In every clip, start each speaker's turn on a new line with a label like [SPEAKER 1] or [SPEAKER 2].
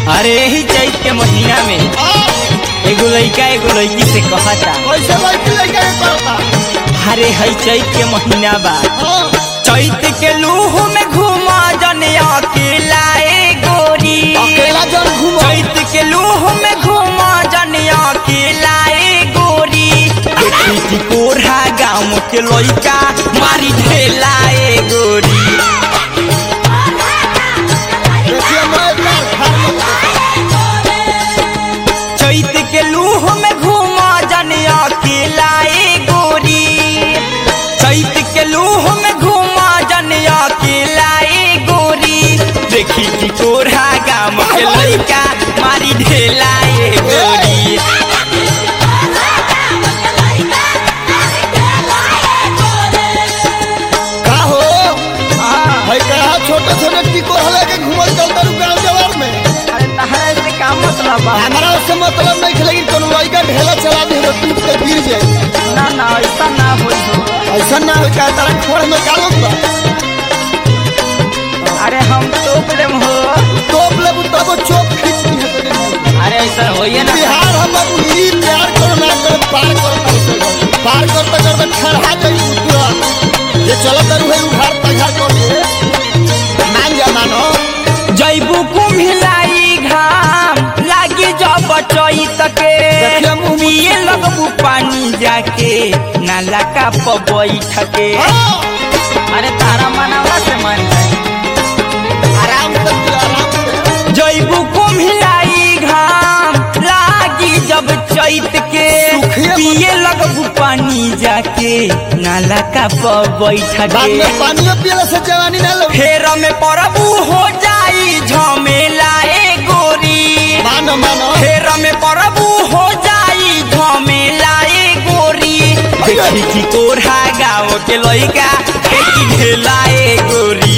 [SPEAKER 1] अरे यही चैत के महीना में एगो लड़का एगो लड़की से कहता
[SPEAKER 2] कैसे लड़की लड़का के करता
[SPEAKER 1] अरे हई चैत के महीना बा
[SPEAKER 2] हाँ
[SPEAKER 1] चैत के लूह में घुमा जनिया अकेला ए गोरी
[SPEAKER 2] अकेला जन घूमो
[SPEAKER 1] चैत के लूह में घुमा जनिया अकेला ए गोरी देखी थी कोढ़ा गाँव के लड़का मारी ढेला ए गोरी
[SPEAKER 2] देखिए मैं प्यार खार
[SPEAKER 1] चैत के लूह में घुमा जनिया अकेला ए गोरी चैत के लूह में घुमा जनिया अकेला ए गोरी देखी थी कोढ़ा गाँव के लड़का मारी ढेला ए गोरी
[SPEAKER 2] का हो भाई कहा छोटे छोटे टिको हले के घूमल चलता रू गांव जवार में
[SPEAKER 1] अरे तहरा से का मतलब बा
[SPEAKER 2] हमारा उससे मतलब नहीं है लेकिन कोनो लड़का ढेला चला दे तो टूट के गिर जाए
[SPEAKER 1] ना ना ऐसा ना होई हो
[SPEAKER 2] ऐसा ना हो का तारा खोड़ में कालो बा
[SPEAKER 1] अरे हम तो प्रेम हो
[SPEAKER 2] टोप ले तब चोप खींच दी है तेरे
[SPEAKER 1] अरे ऐसा होइए ना
[SPEAKER 2] बिहार हम अब ई प्यार करो ना करो पार करो पार करते करते खड़ा जाई पूरा ये चलत रू है उघार तघार कर दे मान जा मानो
[SPEAKER 1] जैबू कुम्हिलाई घाम लागी जब चैत के
[SPEAKER 2] देखिए मुँह में-
[SPEAKER 1] पिए लगबू पानी जाके नाला का बैठ के
[SPEAKER 2] हाँ,
[SPEAKER 1] अरे तारा मनावा से मान जाए
[SPEAKER 2] आराम से दियो, आराम से
[SPEAKER 1] जैबू कुम्हिलाई घाम लागी जब चैत के
[SPEAKER 2] सुखिए
[SPEAKER 1] पिए लगबू पानी जाके नाला का बैठ
[SPEAKER 2] बाद
[SPEAKER 1] के
[SPEAKER 2] में पानियो पियला से जवानी ना लो
[SPEAKER 1] फेर में परबू हो जाई झमेला ए गोरी
[SPEAKER 2] मानो मानो
[SPEAKER 1] फेर में परबू हो जाई झमेला ए गोरी देखी की कोढ़ा गाँव के लइका एक ढेला ए गोरी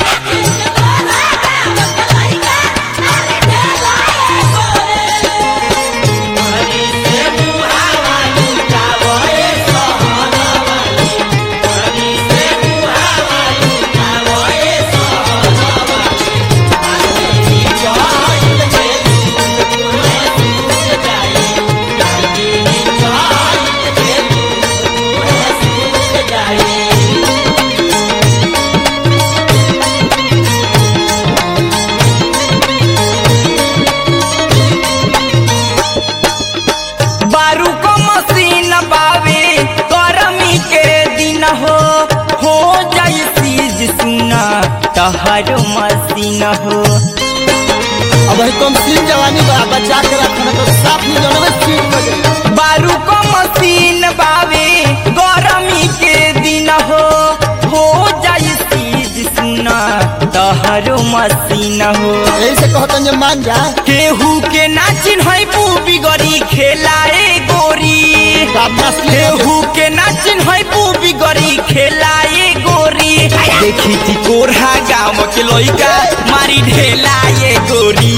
[SPEAKER 1] बारू को मशीन बावे गर्मी के दिन हो हो जाई सीज सुना तहर मशीन हो
[SPEAKER 2] अब है कम सीन जवानी बा बचा के रखना तो साफ नहीं जाना बस सीन बजे
[SPEAKER 1] बारू को मशीन बावे गरमी के दिन हो हो जाई सीज सुना तहर मशीन हो
[SPEAKER 2] यही से कहतन जे मान जा
[SPEAKER 1] केहू के ना चिन्है पूबी गरी खेलाए गोरी
[SPEAKER 2] बाप मस्ती
[SPEAKER 1] केहू के ना चिन्है पूबी गरी खेलाए गोरी देखी थी कोढ़ा गाँव के लइका मारी ढेलाए गोरी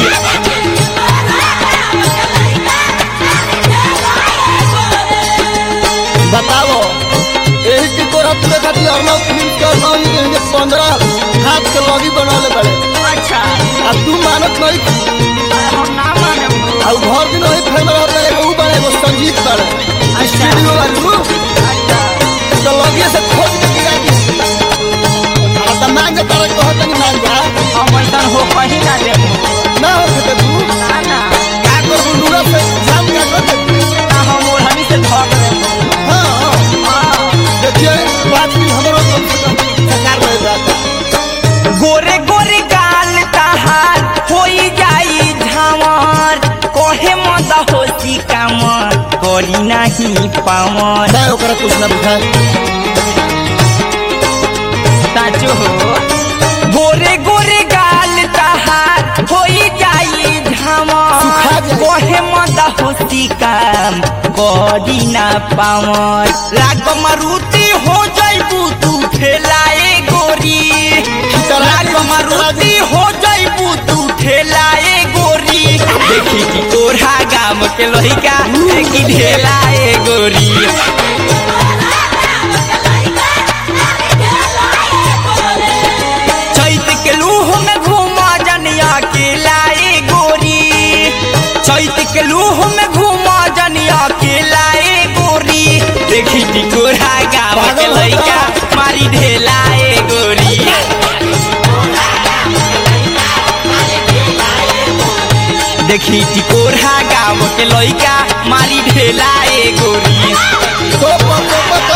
[SPEAKER 2] बताओ यही की तोरा पूरे खातिर अर्नव फिल्म के अर्नव जी के हिंदे पंद्रह हाथ के लगी बनौले बड़े
[SPEAKER 1] अच्छा
[SPEAKER 2] अब तू मानत नहीं
[SPEAKER 1] हम ना माने
[SPEAKER 2] अब घर दिन वही फिल्म रहता है वो बड़े वो संगीत बड़े स्टूडियो वालू तो लगिए से खोज के गिरा दी अब तो मांग के तारे कहत नहीं मान जा
[SPEAKER 1] हम ऐसा हो कहीं ना दे
[SPEAKER 2] ना हो सके तू
[SPEAKER 1] ना ना
[SPEAKER 2] का कर बुंडूरा से जाम का कर दे
[SPEAKER 1] ना हम ओढ़नी से धक दे
[SPEAKER 2] हाँ देखिए बात भी हमारा कम से कम सरकार रहे जाता
[SPEAKER 1] गोरे गोरे गाल तहार होई जाई झामर कहे मत होसी कामर करी नाही पामर
[SPEAKER 2] मैं ओकरा कुछ ना बुझाए
[SPEAKER 1] साचो हो गोरे गोरे गाल तहार होई जाई झामर
[SPEAKER 2] सुखा जाई।
[SPEAKER 1] कहे मत होसी काम करी ना पामर लाग मारुति हो जाइबू तू ठेलाए गोरी लाग मारुति हो जाइबू तू ठेलाए गोरी देखी कि तोरा गाम के लइका की ढेलाए गोरी चैत के लूह में घूमा जनिया के लाए गोरी चैत के लूह में घूमा जनिया के लाए गोरी देखी टिकोरा गाँव के
[SPEAKER 2] पागल हो
[SPEAKER 1] लइका मारी ढेलाए गोरी देखी टिकोरा गाँव के लइका मारी ढेलाए गोरी
[SPEAKER 2] तो पप पप